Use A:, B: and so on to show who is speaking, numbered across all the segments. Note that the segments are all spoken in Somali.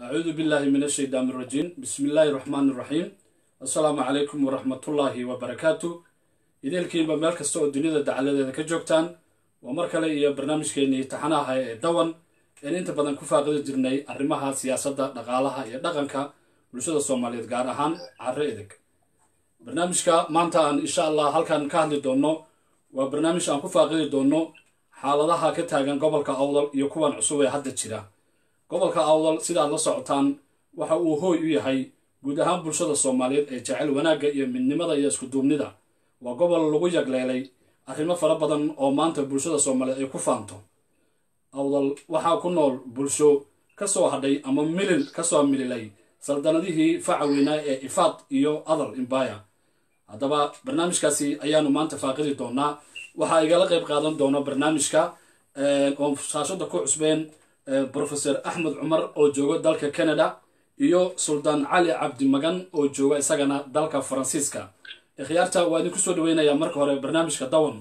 A: acuudu billahi min ashaytaan irajiim bismi illaahi raxmaan iraxiim assalaamu calaykum waraxmatullaahi wabarakaatu ideelkiinba meel kasta oo dunida dacaladeeda ka joogtaan waa mar kale iyo barnaamijkeenii taxanaha ee dawan een inta badan ku faaqidi jirnay arrimaha siyaasadda dhaqaalaha iyo dhaqanka bulshada soomaaliyeed gaar ahaan carre edeg barnaamijka maanta aan insha allah halkan ka hadli doonno waa barnaamij aan ku faaqidi doonno xaaladaha ka taagan gobolka awdal iyo kuwan cusub ee hadda jira gobolka awdal sidaad la socotaan waxa uu hooy u yahay guud ahaan bulshada soomaaliyeed ee jecel wanaagga iyo midnimada iyo iskuduubnida waa gobol lagu yagleelay arrimo fara badan oo maanta bulshada soomaaliyeed ay ku faanto awdal waxaa ku nool bulsho ka soo hadhay ama milil ka soo mililay saldanadihii faca weynaa ee ifaad iyo adal imbaya haddaba barnaamijkaasi ayaanu maanta faaqidi doonaa waxaa igala qayb qaadan doona barnaamijka oo shaashada ku cusbeen profesor axmed cumar oo jooga dalka canada iyo suldaan cali cabdi magan oo jooga isagana dalka faransiiska ikhyaarta waa idinku soo dhaweynayaa marka hore barnaamijka dawan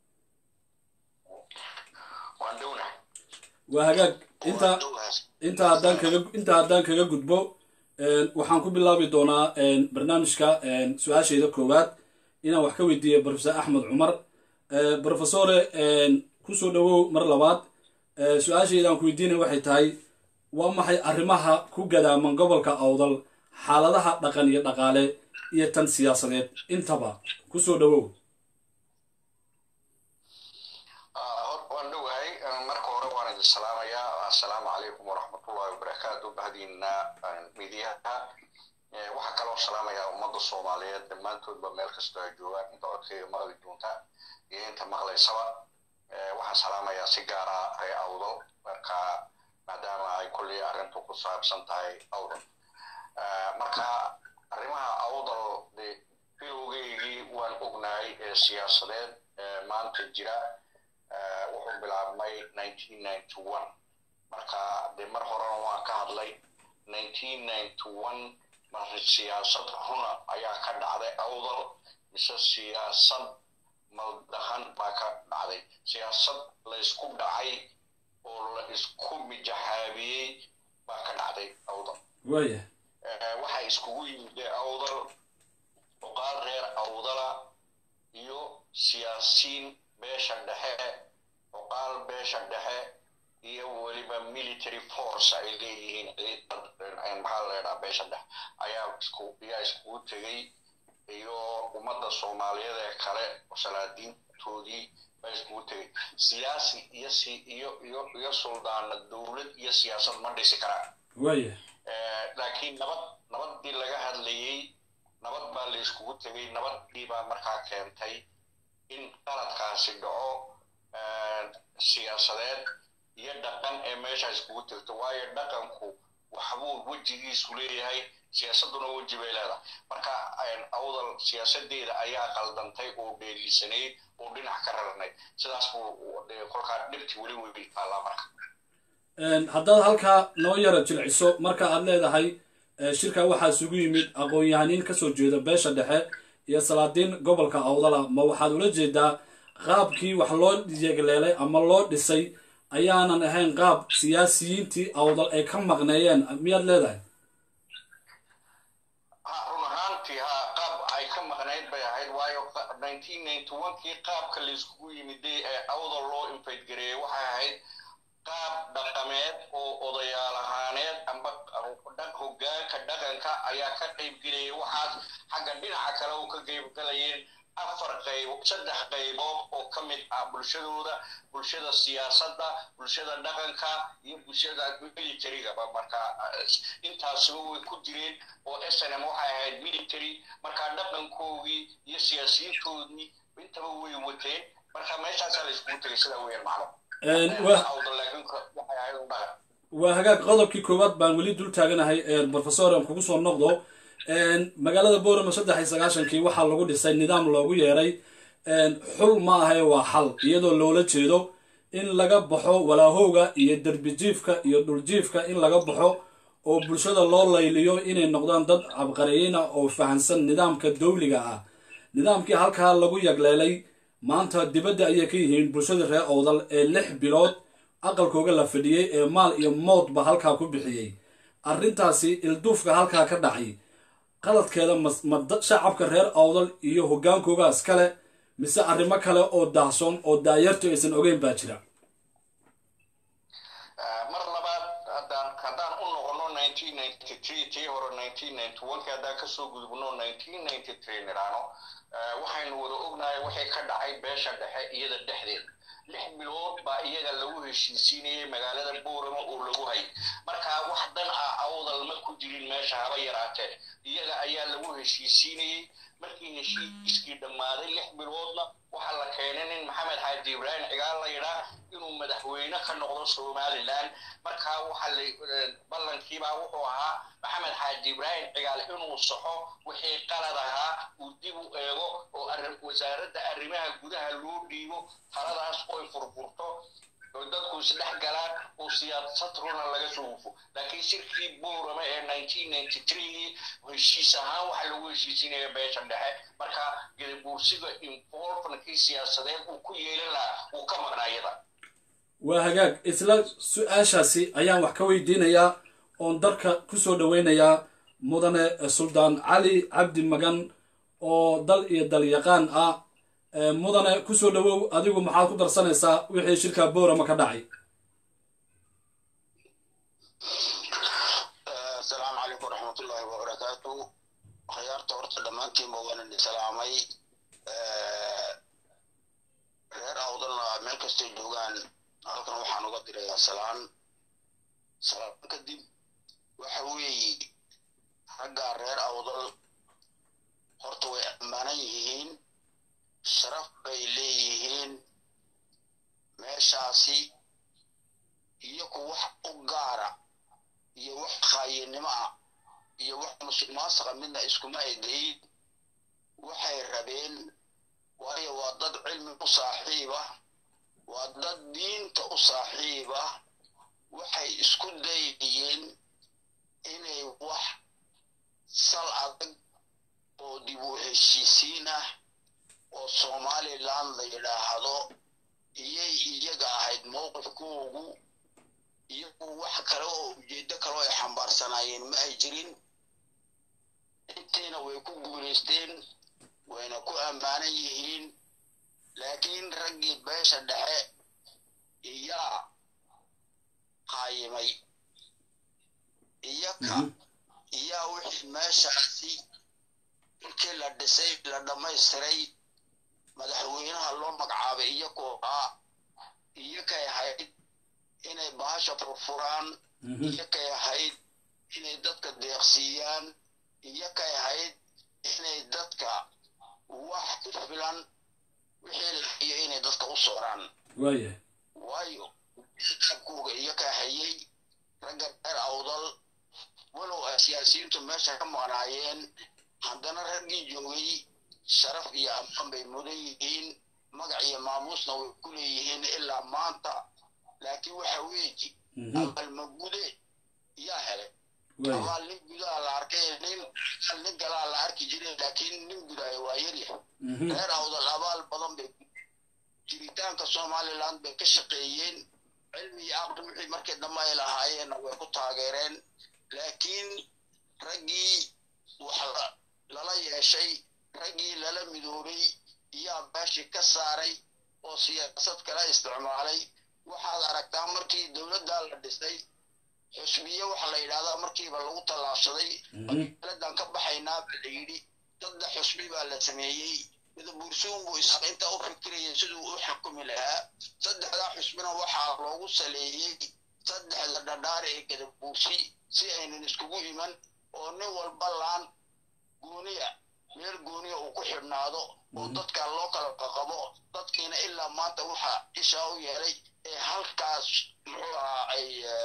A: waa hagaag inta inta haddaan kaga inta haddaan kaga gudbo waxaan ku bilaabi doonaa barnaamijka su-aashayda koowaad inaan wax ka weydiiya profesor axmed cumar profesore kusoo dhawow mar labaad su-aashayda aan ku weydiinaya waxay tahay waa maxay arrimaha ku gadaaman gobolka awdal xaaladaha dhaqan iyo dhaqaale iyo tan siyaasadeed intaba kusoo dhawow
B: waan dhowahay marka hore waan idin salaamayaa assalaamu calaykum waraxmatullahi wabarakaatu bahdiina midiyaha waxaa kaloo salaamayaa ummadda soomaaliyeed dhammaantoodba meel kastoo ay joogaan inta codkayga maqli doonta iyo inta maqlaysaba waxaan salaamayaa si gaara ree awdal marka maadaama ay kolley arrintu ku saabsan tahay awdal marka arrimaha awdal de bilowgeygii waan ognahay ee siyaasadeed maanta jira wuxuu bilaabmay marka de mar horena waan ka hadlay mar siyaasad runa ayaa ka dhacday awdal mise siyaasad maldahan baa ka dhacday siyaasad laysku dhacay oo la isku mijaxaabiyey baa ka dhacday awdal
A: waaya
B: waxaa iskugu yimid awdal oqaal reer awdala iyo siyaasiin beesha dhexe oqaal beesha dhexe iyo weliba military force ay leeyihiin maxaa leedhaa beesha dhexe ayaa isku ayaa iskugu tegey iyo ummadda soomaaliyeed ee kale salaadiintoodii baa iskugu tegey siyaasi iyo si iyo iyo iyo suldaana dowlad iyo siyaasad ma dhisi karaan
A: waaya
B: laakiin nabad nabaddii laga hadlayey nabad baa la iskugu tegey nabaddii baa markaa keentay in qaladkaasi dhaco siyaasadeed iyo dhaqan ee meesha iskugu tegto waayo dhaqanku waxbuu wejigiisu leeyahay siyaasadduna weji bay leedahay marka awdal siyaasadeeda ayaa qaldantay oo dheelisanayd oo dhinac ka rarnayd sidaas buu kolkaa dhibti weli weli taallaa marka
A: haddaad halkaa noo yara jilciso marka aad leedahay shirka waxaa isugu yimid aqoon-yahaniin kasoo jeeda beesha dhexe iyo salaadiin gobolka awdala ma waxaad ula jeedaa qaabkii wax loo yegleelay ama loo dhisay ayaanan ahayn qaab siyaasiyiintii awdal ay ka maqneeyeen miyaad leedahay
B: ha run ahaantii ha qaab ay ka maqnayd bay ahayd waayo kii qaabka layskugu yimiday ee awdal loo infaydgareeyey waxay ahayd qaab dhaqameed oo odayaal ahaaneed amba hogaanka dhaqanka ayaa ka qaybgelayay waxaas xagga dhinaca kale oo ka qaybgalayeen afar qaybo saddex qaybood oo ka mid ah bulshadooda bulshada siyaasadda bulshada dhaqanka iyo bulshada militarygaba marka intaasiba way ku jireen oo snm waxay ahayd military marka dhaqankoogii iyo siyaasiyiintoodii intaba way wateen marka meeshaasaa la iskugu tegay sidaa weeyaan macno
A: waa hagaag qodobkii koowaad baan weli dul taaganahay professor aan kugu soo noqdo magaalada borama saddex iyo sagaashankii waxaa lagu dhisay nidaam loogu yeeray xul ma ahae waa xal iyadoo loola jeedo in laga baxo walaahowga iyo derbijiifka iyo dhuljiifka in laga baxo oo bulshada loo layliyo inay noqdaan dad cabqariyina oo fahansan nidaamka dowliga ah nidaamkii halkaa lagu yagleelay maanta dibadda ayay ka yihiin bulshada reer owdal ee lix bilood aqalkooga la fadhiyey ee maal iyo moodba halkaa ku bixiyey arrintaasi ilduufka halkaa ka dhacay qaladkeeda ma shacabka reer awdal iyo hogaankooga iskale mise arrimo kale oo daahsoon oo daayartu aysan ogeyn baa jira
B: mar labaad haddaan haddaan u noqono tii hore haddaan kasoo gudubno nidhaano waxaynu wada ognahay waxay ka dhacay beesha dhexe iyada dhexdeeda lix bilood baa iyaga lagu heshiisiinayay magaalada boorama oo lagu hay markaa wax dan ah awdal ma ku jirin meesha haba yaraatee iyaga ayaa lagu heshiisiinayey markii heshiiskii dhammaaday lix biloodna waxaa la keenay nin maxamed xaaji ibraahim cigaal la yidhaa inuu madaxweyne ka noqdo somalilan markaa waxa ballankiibaa wuxuu ahaa maxamed xaaji ibraahim cigaal inuu saxo wixii qalad ahaa uu dib u eego oo wasaaradda arrimaha gudaha loo dhiibo taladaas oy furfurto oo dadku isdhex galaan oo siyaasad runa laga soo hufo laakiin shirkii boorama ee heshiis ahaan waxa lagu heshiisinaya beesha dhexe marka gadabuursiga involvementkii siyaasadeed uu ku yeelan lahaa uu ka maqnaa iyada
A: waa hagaag isla su-aashaasi ayaan wax ka weydiinayaa oon darka kusoo dhaweynayaa mudane suldaan cali cabdi magan oo dal iyo dalyaqaan ah mudane kusoo dhawow adigu maxaad ku darsanaysaa wixii shirka boorama ka dhacay
C: asalaamu calaykum waraxmatullaahi wabarakaatu khiyaarta horta dhammaantiinba waanan islaamay reer awdalna meel kastay joogaan halkan waxaan uga dirayaa salaan salaan kadib waxa weeye raggaa reer awdal horta way ammaanan yihiin sharaf bay leeyihiin meeshaasi iyaku wax u gaara iyo wax khaayinimo ah iyo wax musuq maasaqa midna iskuma edayin waxay rabeen waayo waa dad cilmi u saaxiiba waa dad diinta u saaxiiba waxay isku dayayeen inay wax sal adag oo dib u heshiisiin ah oo somaliland la yidhaahdo iyay iyaga ahayd mowqifkoogu iyagu wax kale oo ujeeddo kaloo ay xambaarsanaayeen ma ay jirin intiina way ku guulaysteen wayna ku ammaanan yihiin laakiin raggii beesha dhexe iyaa qaayimay iyaka iyaa wixii meeshaasi markii la dhisay la dhammaystiray madaxweynaha loo magacaabay iyakoo ah iyakay ahayd inay bahasha furfuraan iyakay ahayd inay dadka deeqsiiyaan iyakay ahayd inay dadka wax ku filan wixii lahayo inay dadka u sooraan
A: waaya
C: waayo abkuuga iyaka hayay ragga reer awdal walow ay siyaasiyiintu meesha ka maqnaayeen haddana raggii joogay sharaf iyo ammaan bay mudan yihiin magac iyo maamuusna way ku leeyihiin ilaa maanta laakiin waxa weeji abaalmagude yaa helay abaal nin gudaha la arkay nin nin galaa la arki jiray laakiin nin gudaayo waa yaryahay reer awdal abaal badan bay jiritaanka somaliland bay ka shaqeeyeen cilmi iyo aqli wixii markii dambe ay lahaayeenna way ku taageereen laakiin raggii wax lala yeeshay raggii lala midoobay iyaa beeshii ka saaray oo siyaasad kala isticmaalay waxaad aragtaa markii dowladdaa la dhisay xusbiye waxa la yidhahdaa markiiba lagu tallaabsaday dowladdan ka baxaynaa baa la yidhi saddex xusbi baa la sameeyey madabuursuun buu isaaq intaa u fikirayay siduu u xukumi lahaa saddexdaa xusbina waxaa loogu saleeyey saddexda dhadhaare ee gadabuursi si aynan iskugu iman oo nin walba laan gooniya meel gooniya uu ku xidhnaado oo dadka loo kala qaqabo dadkiina ilaa maanta waxa ishaa u yeelay ee halkaas muxuu ahaa ay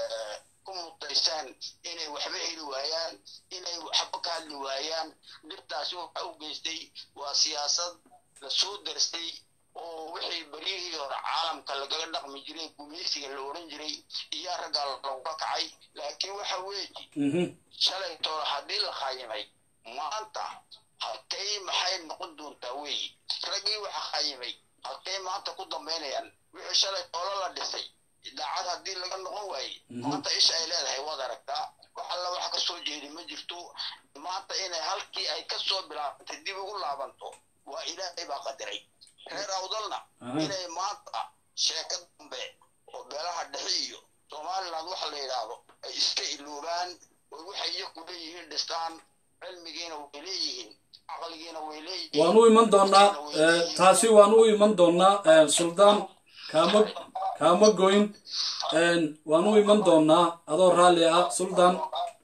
C: ku mutaysaan inay waxba heli waayaan inay waxba ka hadli waayaan dhibtaasi waxa u geystay waa siyaasad la soo darstay oo wixii beryihii hore caalamka lagaga dhaqmi jiray gumeysiga la odhan jiray iyaa raggaa lagula kacay laakiin waxa weeji shalay toole haddii la khayimay maanta halkay maxay noqon doontaa weeyi raggii waxa khayimay halkay maanta ku dambaynayaan wixii shalay toole la dhisay idaacad haddii laga noqon waaye maanta isha ay leedahay waad aragtaa wax alla wax ka soo jeedi ma jirto maanta inay halkii ay ka soo bilaabantay dib ugu laabanto waa ilaahay baa qadiray reer awdalna
A: Aha.
C: inay maanta sheeka dambe oo beelaha dhexe iyo somaliland waxa la yidhaahdo ay iska iloobaan oo waxay iyagu leeyihiin dhistaan cilmigiina way leeyihiin caqligiina way leeyihiin
A: waan u iman doonaa eh, taasi waan u iman doonaa eh, suldaan kaama kaama goyn En, waan u iman doonaa adoo raalli ah suldaan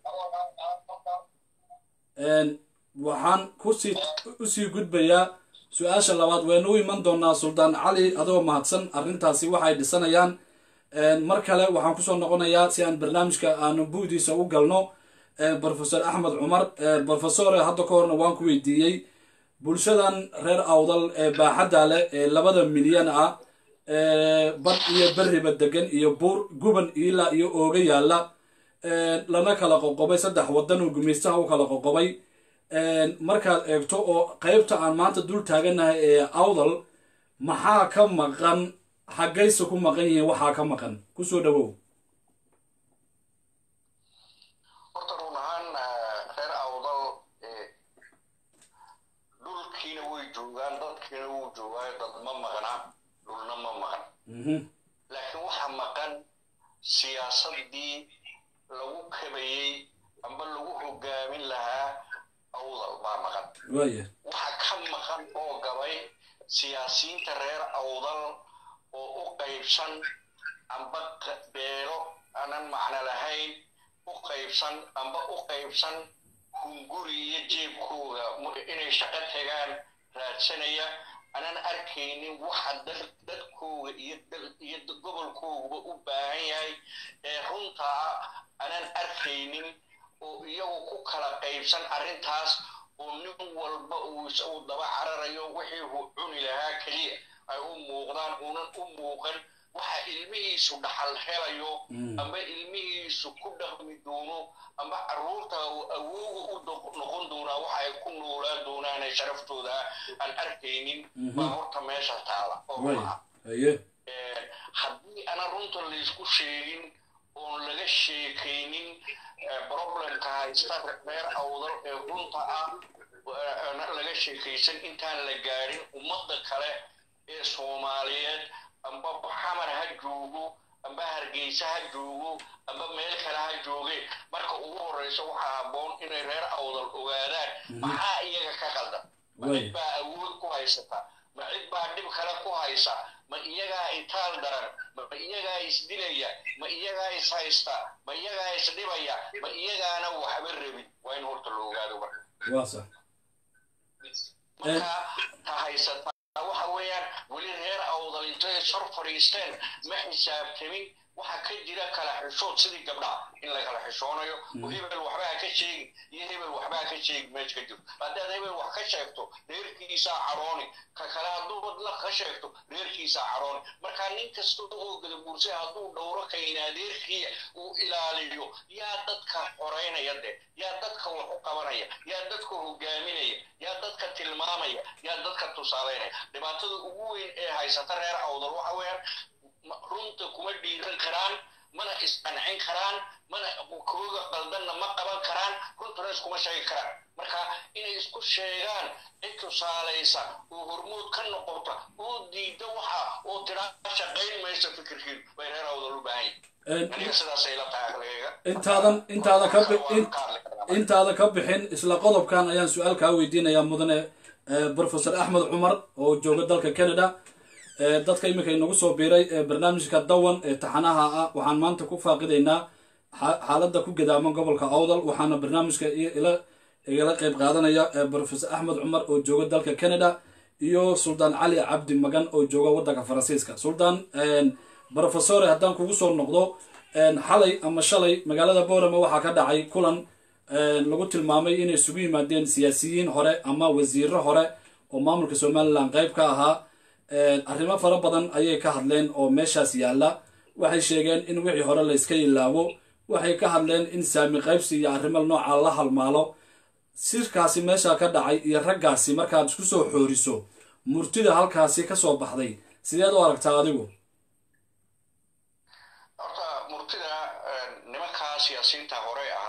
A: En, waxaan kusii usii gudbayaa su-aasha labaad waynu u iman doonaa suldaan cali adoo mahadsan arrintaasi waxay dhisanayaan En, mar kale waxaan kusoo noqonayaa si aan barnaamijka aanu buudiisa u galno eh, professor axmed cumar Eh, professore hadda ka horna waan ku weydiiyey bulshadan reer awdal ee baaxadda leh ee labada milyan ah ee bad iyo beriba degan iyo buur guban ilaa iyo ooga yaalla ee lana kala qoqobay saddex wadan oo gumaystaha u kala qoqobay ee markaad eegto oo qaybta aan maanta dul taaganahay ee awdal maxaa ka maqan xaggayse ku maqan yihiin waxaa ka maqan kusoo dhawow
B: horta run ahaan eh, reer awdal eh, dhulkiina way joogaan dadkiina wuu joogaa dad ma maqna dhulna ma maqan
A: Mhm.
B: laakiin waxaa maqan siyaasadii lagu kabayey amba lagu hogaamin lahaa awdal baa maqan
A: waaya
B: waxaa ka maqan oo gabay siyaasiyiinta reer awdal oo u qaybsan amba q- beelo aanan macno lahayn u qaybsan amba u qaybsan hunguri iyo jeebkooga mu- inay shaqo tagaan raadsanaya aanan arkaynin waxa dad- dadkooga iyo dal- iyo gobolkooguba u baahan yahay ee runtaa aanan arkaynin oo iyagu ku kala qaybsan arrintaas oo nin walba uu is- uu daba cararayo wixii uu cuni lahaa keliya ay u muuqdaan uunan u muuqan waxa ilmihiisu dhaxal helayo amba ilmihiisu ku dhaqmi doono amba carruurta uu awooga u doq- noqon doonaa waxa ay ku noolaan doonaan ee sharaftooda aan arkaynin baa horta meesha taala oo
A: waaya
B: run ah
A: haye
B: Ee, haddii ana runta laysku sheegin oon laga sheekaynin ee, problemka haysta reer awdal ee runta ah ee, ana laga sheekaysan intaan la gaadhin ummadda kale ee soomaaliyeed amba xamar ha joogo amba hargeysa ha joogo amba meel kale ha jooge marka ugu horeysa waxaa habboon inay reer awdal ogaadaan maxaa iyaga ka qaldan ma
A: Way.
B: cid baa awood ku haysata ma cid baa dhib kale ku haysa ma iyagaa itaal daran ma iyagaa isdilaya ma iyagaa is haysta ma iyagaa isdhibaya ma iyagaana waxba rabin waa in horta la ogaado marka
A: waa sax
B: marka ta haysata waxa weeyaan weli reer awdal intay sor fadhiisteen ma xisaabtamin waxa ka jira kala xishood sidii gabdhaha in la kala xishoonayo oo hebel waxbaa ka sheegin iyo hebel waxbaa ka sheegin meesha ka jirto haddaad hebel wax ka sheegto reerkiisaa cadhooni ka kale hadduu la ka sheegto reerkiisaa cadhooni marka nin kasta oo gadaguursay hadduu dhowro kaynaadeerkiya uu ilaaliyo yaa dadka xoreynaya de yaa dadka wax u qabanaya yaa dadka hogaaminaya yaa dadka tilmaamaya yaa dadka tusaaleynaya dhibaatada ugu weyn ee haysata reer awdal waxa weeyaan ma- runta kuma dhiiran karaan mana isqancin karaan mana kooga qaldanna ma qaban karaan runtuna iskuma sheegi karaan marka inay isku sheegaan cid tusaalaysa oo hormood ka noqota oo diida waxa oo tiraa shaqayn maysa fikirkiidu bay reer awdal u baahan yihin aniga sidaasay la tahay aqligayga
A: intaadan intaada ka bi- in- intaada ka bixin isla qodobkan ayaan su-aal kaa weydiinayaa mudane eh, professor axmed cumar oo jooga dalka canada Eh, dadka iminka inagu soo biiray ee barnaamijka dawan ee taxanaha ah waxaan maanta ku faaqidaynaa xa- xaaladda ku gadaaman gobolka awdal waxaana barnaamijka i- ila igala qeyb qaadanaya eh, professor axmed cumar oo jooga dalka canada iyo suldaan cali cabdi magan oo jooga wadanka faransiiska suldaan professore haddaan kugu soo noqdo een, xalay ama shalay magaalada boorama waxaa ka dhacay kulan een, lagu tilmaamay inay isugu yimaadeen siyaasiyiin hore ama wasiiro hore oo maamulka somalilan qeyb ka ahaa een, arrimo fara badan ayay ka hadleen oo meeshaas yaalla waxay sheegeen in wixii hore la iska ilaabo waxay ka hadleen in saami qaybsi iyo arrimo nooca la halmaalo sirkaasi meesha ka dhacay iyo raggaasi markaad isku soo xooriso murtida halkaasi ka soo baxday sideed u aragtaa adigu
B: horta murtida nimankaa siyaasiyiinta hore ahaa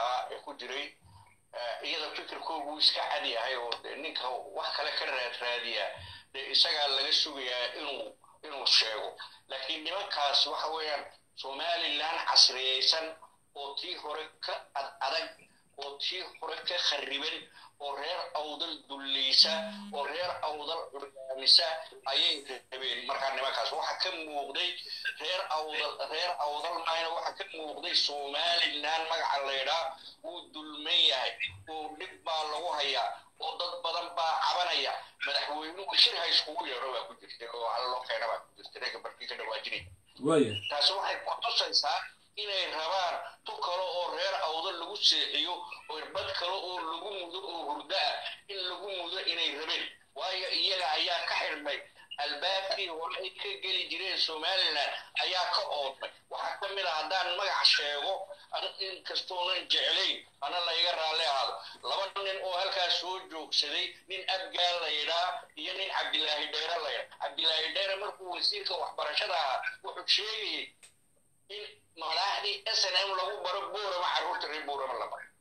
B: ku jiray iyada fikirkoogu iska cad yahay oo ninka wax kale ka raadraadiya dee isagaa laga sugayaa inuu inuu sheego laakiin nimankaas waxa weeyaan somaliland casriyeysan oo tii hore ka ad adag oo tii hore ka khariban oo reer awdal dullaysa oo reer awdal curyaamisa ayay rabeen markaa nimankaas waxa ka muuqday reer awdal reer awdal maayna waxa ka muuqday somaliland magaca laydhaa wuu dulman yahay oo dhib baa lagu hayaa oo dad badan baa cabanaya madaxweynuhu shir ha iskugu yeedho baa ku jirtay oo hal loo keena baa ku jirtay reega barkii ka dhawaajinay
A: waaya
B: taasi waxay ku tusaysaa inay rabaan tu kale oo reer awdo lagu seexiyo oo irbad kale oo lagu mudo oo hurdo ah in lagu mudo inay rabeen waayo iyaga ayaa ka xidhmay albaabkii hore ay ka geli jireen somaliland ayaa ka oodmay waxaa ka mid a haddaan magac sheego inkastoonan jeclayn ana layga raalli ahaado laba nin oo halkaas soo joogsaday nin abgaal laydhaa iyo nin cabdilaahi dheere laydhaa cabdilaahi dheere markuu wasiirka waxbarashada ahaa wuxuu sheegayay in madaxdii s n m lagu baro buurama carruurta reer buurama la baro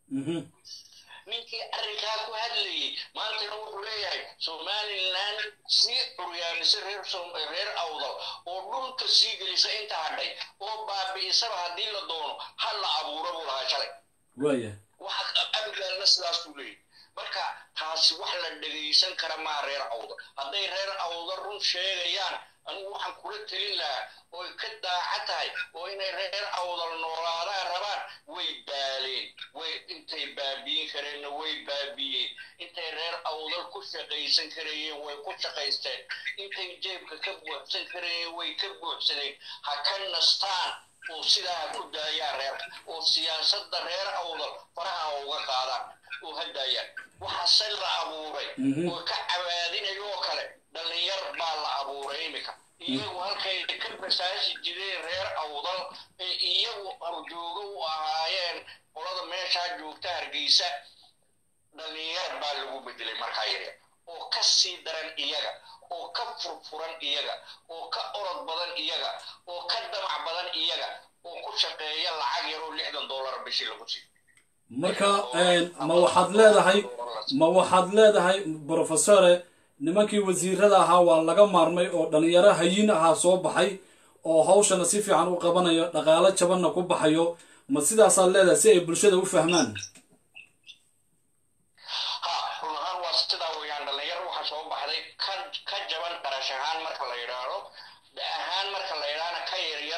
B: ninkii arrinkaa ku hadlayay maantana wuxuu leeyahay somaliland sii curyaamisa reer reer awdal oo dhulka sii gelisa inta hadhay oo baabi'isaba haddii la doono ha la abuuro buu lahaa shalay
A: waaya
B: waxa abgaalna sidaasuu leeyahy marka taasi wax la dhegaysan kara maa reer awdal hadday reer awdal run sheegayaan anigu waxaan kula telin lahaa oy ka daaca tahay oo inay reer awdal noolaadaan rabaan way baaleen way intay baabiyin kareenna way baabiyeen intay reer awdal ku shaqaysan karayeen way ku shaqaysteen intay jeebka ka buuxsan karayeen way ka buuxsadeen ha ka nastaan oo sidaa ha ku daayaan reer oo siyaasadda reer awdal faraha uga qaadaan oo ha daayaan waxaase la abuuray oo ka cabaadinayoo kale dhallinyar baa la abuuray imika iyagu halkay ka basaasi jireen reer awdal ee iyagu arjoogo u ahaayeen qolada meeshaa joogta hargeysa dhallinyar baa lagu bedelay markaa yaryar oo ka sii daran iyaga oo ka furfuran iyaga oo ka orod badan iyaga oo ka damac badan iyaga oo ku shaqeeya lacag yaroo lixdan dollar bishii lagu siiyo
A: marka ma waxaad leedahay ma waxaad leedahay brofesore nimankii wasiirada ahaa waa laga maarmay oo dhalinyaro hayin ahaa soo baxay oo hawshana si fiican u qabanayo dhaqaalo jabanna ku baxayo ma sidaasaad leedahay si ay bulshada u fahmaan
B: ha run ahaan waa sidaa weeyaan dhalinyaro waxaa soo baxday ka ka jaban qarash ahaan marka la yidhaahdo da ahaan marka la yidhaahna ka yaryar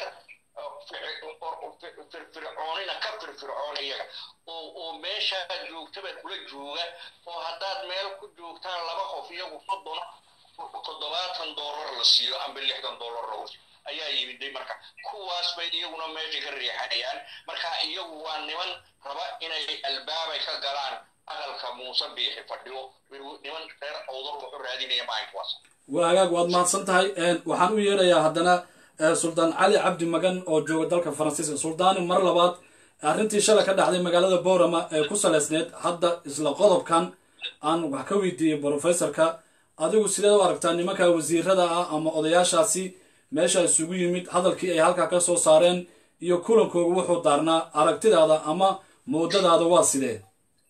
B: firfircoonina ka firfircoon iyaga oo oo meeshaa joogtaba kula jooga oo haddaad meel ku joogtaan laba qof iyagu soddon toddobaatan dollar la siiyo amba lixdan dollar lagu siiyo ayaa yimiday marka kuwaas bay iyaguna meesha ka riixanayaan marka iyagu waa niman raba inay albaabay ka galaan aqalka muuse biixi fadhiyo niman reer awdar wuxuu raadinaya maalinkuwaas
A: waa hagaag waad mahadsan tahay waxaan u yeedhayaa haddana suldaan cali cabdi magan oo jooga dalka faransiiska suldaani mar labaad arrintii shalay ka dhacday magaalada boorama ee ku saleysneed hadda isla qodobkan aan wax ka weydiiyey brofesorka adigu sideed u aragtaa nimanka wasiirada ah ama odayaashaasi meesha isugu yimid hadalkii ay halkaa ka soo saareen iyo kulankooga wuxuu daarnaa aragtidaada ama moodadaada waa sidee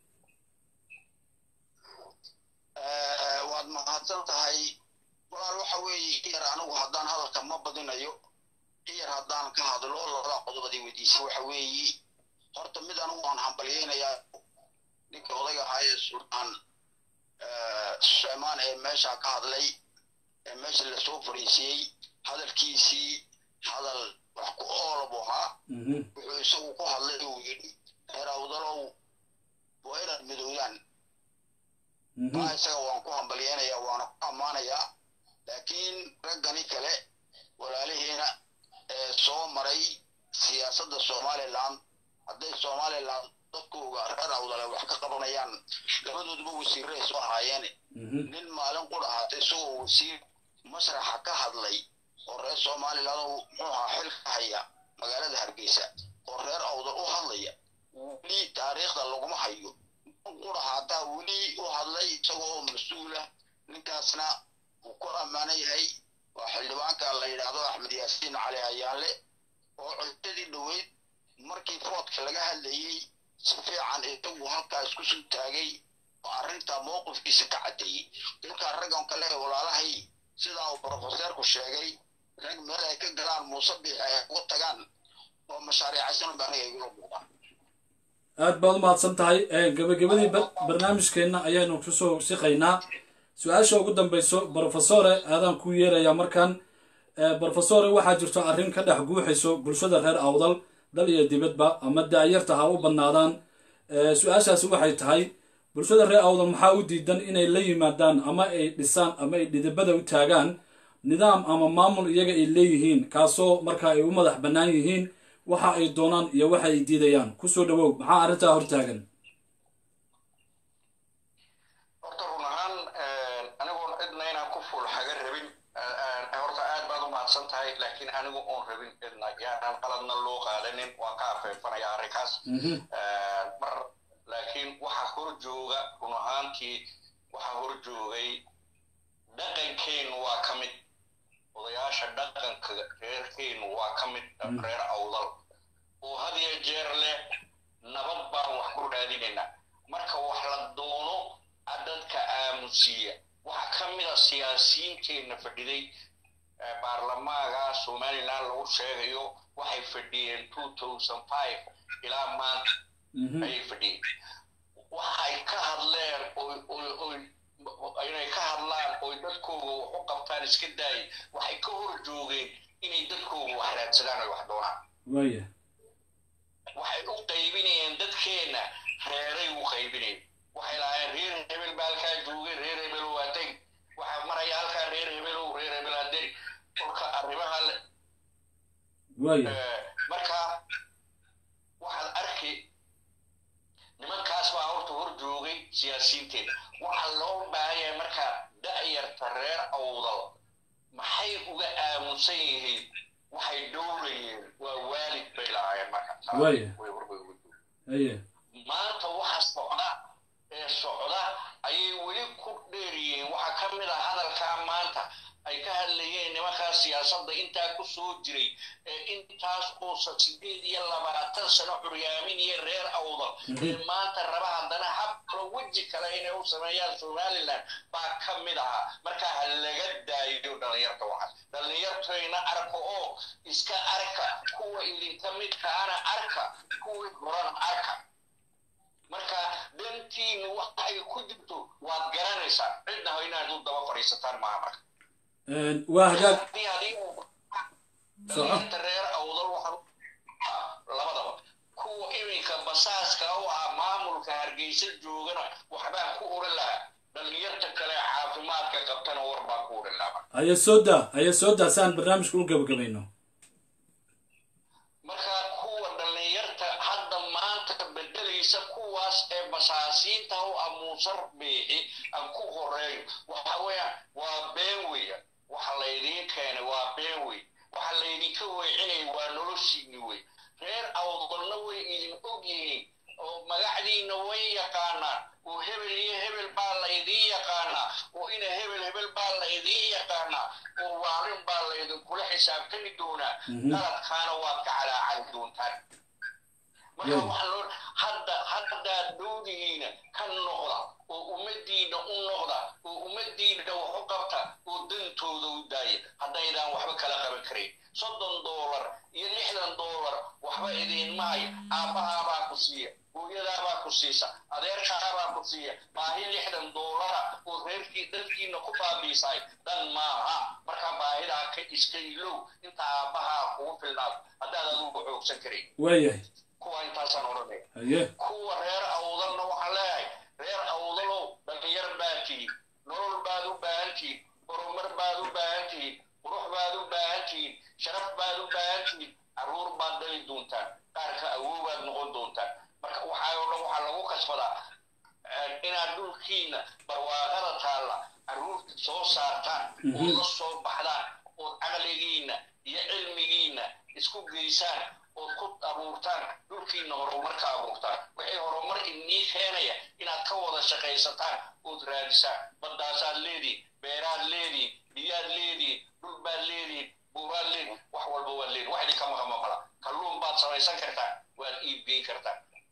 C: waad mahadsan tahay walaal waxa weeye yar anigu haddaan hadalka ma badinayo iyar haddaan ka hadlo labada qodobadii weydiisa waxa weeye horta mid anigu waan hambalyeynayaa ninka odayga ahaa ee sultaan sucmaan ee meesha ka hadlay ee meesha lasoo fariisiyey hadalkiisii hadal wax ku oola buu ahaa wuxuu isagu ku hadlay uu yidhi reer awdalow waa inaad midoodaan maa isaga waan ku hambalyeynayaa waana ku ammaanayaa laakiin raggani kale walaalihiina ee soo maray siyaasadda somaliland hadday somaliland dadkooga reer awdale wax ka qabanayaan labadooduba wasiirray soo ahaayeen nin maalin qura ahaatay isagoo wasiir mashraxa ka hadlay oo reer somaliland oo muxuu ahaa xil ka haya magaalada hargeysa oo reer awdal u hadlaya weli taariikhda laguma hayo nin qura haataa weli u hadlay isagoo mas-uula ninkaasna uu ku ammaanan yahay waa xildhibaanka la yidhaahdo axmed yaasiin cali ayaanle oo codadii dhoweyd markii foodka laga hadlayey si fiican isagu halkaas ku soo taagay oo arrintaa mowqifkiisa ka caddeeyey markaa raggan kale ee walaalahay sidaa uu brofeseerku sheegay rag meel ay ka galaan muuse biix ay uga tagaan oo mashaariicaysan baa aniga igula muuqdaa
A: aad baad u mahadsan tahay gabagabadii barnaamijkeenna ayaanu kusoo siqaynaa su-aasha ugu dambeyso brofesore aadaan ku yeerayaa markan brofesore waxaa jirto arrin ka dhex guuxayso bulshada reer awdal dal iyo dibadba ama daayarta ha u badnaadaan su-aashaasi waxay tahay bulshada reer awdal maxaa u diidan inay la yimaadaan ama ay dhisaan ama ay dhidibada u taagaan nidaam ama maamul iyaga ay leeyihiin kaasoo marka ay u madax bannaan yihiin waxa ay doonaan iyo waxa ay diidayaan kusoo dhawow maxaa arrintaa hortaagan
B: horta run ahaan anigoon cidna inaan ku fuul haga rabin horta aad baad u mahadsan tahay laakiin anigu oon rabin cidna yaanan qaladna loo qaadanin waan ka afeefanaya arrinkaas mar laakiin waxa hor jooga run ahaantii waxa hor joogay dhaqankeennu waa ka mid odayaasha dhaqanka reerkeennu waa ka mid reer awdal oo had iyo jeer leh nabad baan wax ku raadinaynaa marka wax la doono dadka aamusiya waxa ka mid a siyaasiyiinteenna fadhiday baarlamaaga somaliland lagu sheegayo waxay fadhiyeen two thousand five ilaa maanta ayay fadhiyeen waxay ka hadleen inay ka hadlaan oy dadkooga wax u qabtaan iska daayay waxay ka hor joogeen inay dadkooga wax raadsadaan oy wax doonaan
A: waaya
B: waxay u qaybinayeen dadkeenna reeray u qaybinayeen waxay lahaayeen reer hebel baa halkaa joogay reer hebel waa teg waxaa maraya halkaa reer hebelow reer hebel haderi kolka arrimaha
A: waaya
B: marka waxaad arki nimankaas baa horta hor joogay siyaasiyiinteeda waxaa loo baahan yahay marka da'yarta reer awdal maxay uga aamusan yihiin waxay dhowrayeen waa waalid bay lahaayeen marka
A: Waaya.
B: way horbay uga joogeen
A: aye
B: maanta waxa socda ee socda ayay weli ku dheer yihiin waxaa ka mid ah hadalkaa maanta ay ka hadlayeen nimankaa siyaasadda intaa ku soo jiray ee intaas oo sideed iyo labaatan sano curyaaminaya reer awdal ee maanta raba haddana hab kalo weji kale inay u sameeyaan somaliland baa ka mid ahaa marka ha laga daayo dhallinyarta waxaas dhallinyartayna arka oo iska arka kuwa idinka midkaana arka kuwii horana arka marka dantiinu waxay ku jirto waad garanaysaa cidna ha inaad u daba fadhiisataan maaha marka
A: waa hagaag
B: haddii adiga
A: Soco.
B: dhallinyarta reer awdal waxaa labadaba kuwa iminka basaaska u ah maamulka hargeysa joogana waxbaan ku oran lahaa dhallinyarta kale caafimaadka qabtana war baan ku oran lahaa
A: aya soo daa aya soo daa si aan barnaamijka u gabagabayno
B: marka kuwa dhallinyarta hadda maanta bedelaysa kuwaas ee basaasiinta u amuusar beexi aan ku horeeyo waxa weeyaan waa been weya waxa laydiin keenay waa been wey waxa laydinka weecinaya waa noloshiini wey reer awdalna way idin og yihiin oo magacdiina way yaqaanaan oo hebel iyo hebel baa laydiin yaqaanaa oo ina hebel hebel baa laydiin yaqaanaa oo waarin baa laydinkula xisaabtami doonaa qaladkaana waad ka calaacali doontaan marka
A: Yeah.
B: waxaa loo hadda haddaad dhowdihiina ka noqda oo ummadiina u noqda oo ummadiina wax u qabta oo dantooda u daaya haddaydaan waxba kala qaban karayn soddon doolar iyo lixdan doolar waxba idiin maayo aabbahaabaa ku siiya hooyadaabaa ku siisa adeerkaabaa ku siiya baahi lixdan doolara oo reerkii dalkiina ku baabiisaay dan maaha marka baahidaa ka iska ilow inta aabbahaa kugu filnaado haddaad adugu xoogsan karayn
A: waayahay
B: kuwa intaasaan odhanaya
A: haye
B: kuwa reer awdalna waxaan leeyahay reer awdalow dhalinyar baad tihiin nolol baad u baahan tihiin horumar baad u baahan tihiin qurux baad u baahan tihiin sharaf baad u baahan tihiin carruur baad dhali doontaan qaarka awoobaad noqon doontaan marka waxaa oo dhan waxaa lagu kasbadaa inaad dhulkiina barwaaqada taalla carruurta soo saartaan oo la soo baxdaan ood caqligiina iyo cilmigiina isku geysaan ood ku abuurtaan dhulkiina horumarka abuurtaan wixii horumar inii keenaya inaad ka wada shaqaysataan ood raadisaan baddaasaad leedihin beeraad leedihin biyaad leedihin dhul baad leedihin buuraad leedihin wax walba waad leedihin wax idinka maqama mala kalluun baad samaysan kartaan waad iibgeyn kartaan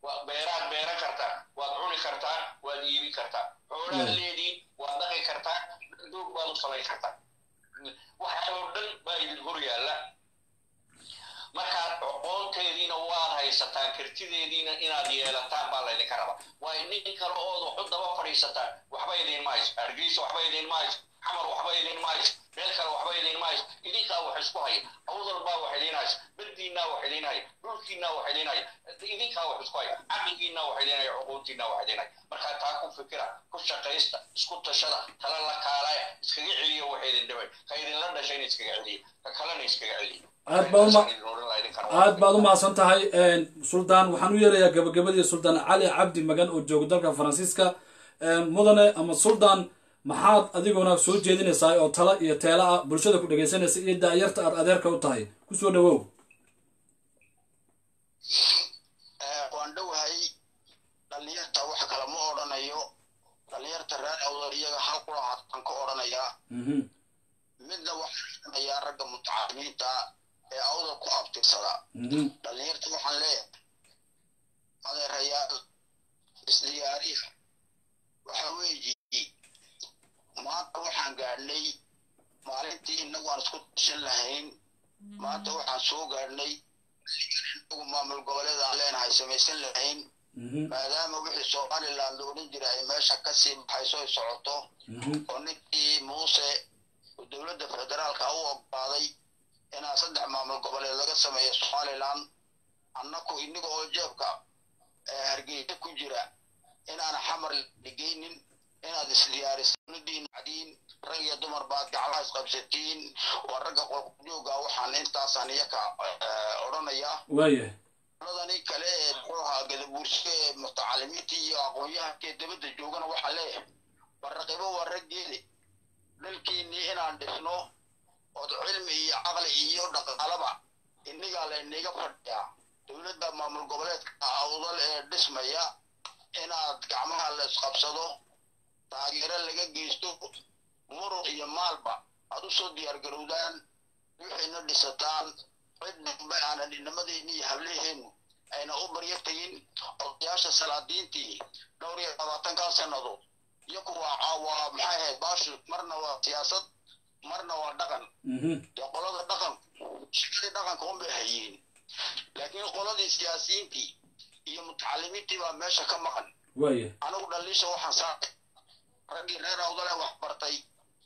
B: waa beeraad beeran kartaa waad cuni kartaa waad iibi kartaa xoolaad
A: Mm.
B: leediin waad dhaqi kartaa doog baad u samayn kartaa waxaoo dhan baa idin hor yaalla markaad aqoonteediina waad haysataan kartideediina inaad yeelataan baa laydinka rabaa waayo nin kale ood waxu daba fadhiisataan waxba idin mahayso hargeysa waxba idin mahayso xamar waxba idin mahayso meel kale waxba idin mahayso idinkaa wax isku haya awdal baa wax idin hayso badiinaa wax idin haya dhulkiinaa wax idin haya idinkaa wax isku haya caqligiinaa wax idin haya cuquuntiinaa wax idin haya markaa taa ku fikira ku shaqaysta isku tashada tala la kaalaya iskaga celiya wax idin dhibay ka idinla dhashayna iskaga celiya ka kalena iskaga celiya
A: Aad baa uma-
B: Intaasaan idin odhan lahaa, idinkana waa
A: aad baad u mahadsan tahay suldaan waxaan u yeerayaa gabagabadii suldaan cali cabdi magan oo jooga dalka faransiiska mudane ama suldaan maxaad adiguna soo jeedinaysaa oo tala iyo teela ah bulshada ku dhegaysanaysa iyo daayarta aad adeerka u tahay kusoo dhawow
C: Eh, waan dhowahay dhalinyarta wax kale ma odhanayo dhalinyarta reer awdal iyaga hal qura hataan ka odhanayaa
A: Mhm,
C: midna waxaan odhanayaa ragga mutacalimiinta ee awdal ku abtirsada
A: mhm,
C: dhalinyarta waxaan leeyahay adeerayaal isdiyaariya waxa weeye maanta waxaan gaadhnay maalintii innagu aan isku tashan lahayn maanta waxaan soo gaadhnay inagu maamul goboleed aan leenahay samaysan lahayn
A: mhm,
C: maadaama wixii somaliland la odhan jiray ay meesha kasii baxayso ay socoto
A: mhm,
C: oo ninkii muuse uu dowladda federaalka u ogolaaday inaa saddex maamul goboleed laga sameeyo somaliland annaku inaga oo jeebka ee hargeysa ku jira inaan xamar dhigaynin inaad isdiyaariso dowladiin cadiin rag iyo dumar baad gaclaha isqabsatiin waa ragga qolqojooga waxaan intaasaan iyaka eh, odhanayaa
A: waaya
C: ladani kale ee muxuu ahaa gadabuursiga ee mutacalimiinta iyo aqoon-yahanka ee dabadda joogana waxaa leeyahay baraqibo waa raggeedi dhalkiinnii inaan dhisno ood cilmi iyo caqli iyo dhaqaalaba innigaa layniga fadhiyaa dowladda maamul goboleedka awdal ee dhismaya inaad gacmaha la isqabsado taageero laga geysto muruq iyo maalba aad u soo diyaar garowdaan wixiina dhisataan cid dambe aanan inamadeenni iyo hablaheennu ayna u baryo tegin odayaasha salaadiintii dhowr iyo labaatankaa sannadood iyaku waa waa maxay ahayd baashu marna waa siyaasad marna waa dhaqan
A: mhm,
C: dee qolada dhaqan shaqadii dhaqanka unbay hayeen laakiin qoladii siyaasiyiintii iyo mutacalimiintii baa meesha ka maqan
A: waaya
C: anigu dhaliisha waxaan saaray raggii reer awdale wax bartay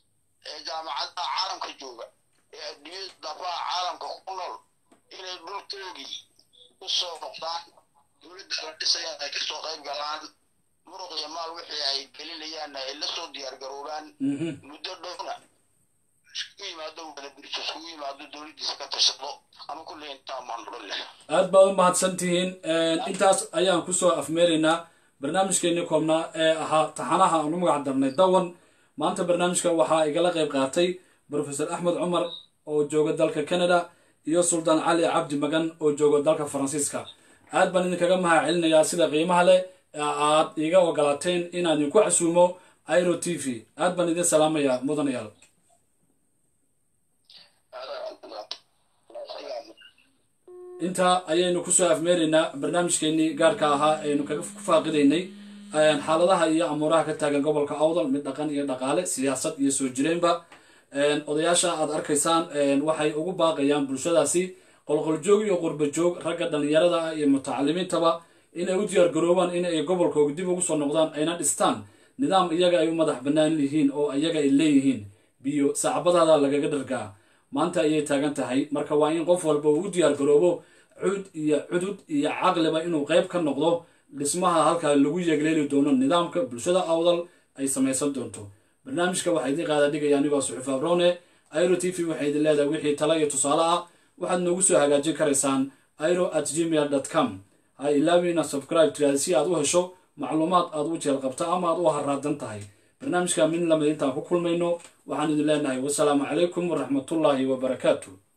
C: ee jaamacadaha caalamka jooga ee adduunyada dafaha caalamka ku nool inay dhulkoogii u soo noqdaan dowladda la dhisayaan ay kasoo qayb galaan muruq iyo maal wixii ay gelinayaanna ay la soo diyaar garoobaan
A: mhm.
C: muddo dhowna iskugu yimaado wada bulsho iskugu yimaado dowladdiisa ka tashado ama kulley intaa maan odhan leh
A: aad baad u mahadsan tihiin intaas ayaan kusoo afmeeraynaa barnaamijkeenii koobnaa ee ahaa taxanaha aan u magac darnay dawan maanta barnaamijka waxaa igala qayb qaatay profesor axmed cumar oo jooga dalka canada iyo suldaan cali cabdi magan oo jooga dalka faransiiska aad baan idinkaga mahad celinayaa sida qiimaha leh ee aad iiga ogolaateen inaan idinku casuumo iro t v aad baan idin salaamayaa mudanayaal intaa ayaynu kusoo afmeeraynaa barnaamijkeenii gaarka ahaa aynu kaga ku faaqidaynay xaaladaha iyo amuuraha ka taagan gobolka awdal mid dhaqan iyo dhaqaale siyaasad iyo soo jireenba odayaasha aad arkaysaan waxay ugu baaqayaan bulshadaasi qolqoljoog iyo qurbajoog ragga dhallinyarada ah iyo mutacalimiintaba inay u diyaargaroobaan in ay gobolkooga dib ugu soo noqdaan ayna dhistaan nidaam iyaga ay u madax bannaan yihiin oo iyaga ay leeyihiin biyo sacbadaada lagaga dhargaa maanta ayay taagan tahay marka waa in qof walba uu u diyaargaroobo cud iyo cudud iyo caqliba inuu qayb ka noqdo dhismaha halkaa lagu yeegleeli doono nidaamka bulshada awdal ay samaysan doonto barnaamijka waxaa idiin qaada dhigaya anigoo suxuuf abrone iro t v waxay idin leedahay wixii tala iyo tusaale ah waxaad noogu soo hagaajin karaysaan iro at gmail dot com ha ilaawin inaad subscribe tiraada si aad u hesho macluumaad aad u jeel qabta ama aad u haraadan tahay barnaamijka mid lamid intaan ku kulmayno waxaan idin leenahay wasalaamu calaykum waraxmatullaahi wabarakaatu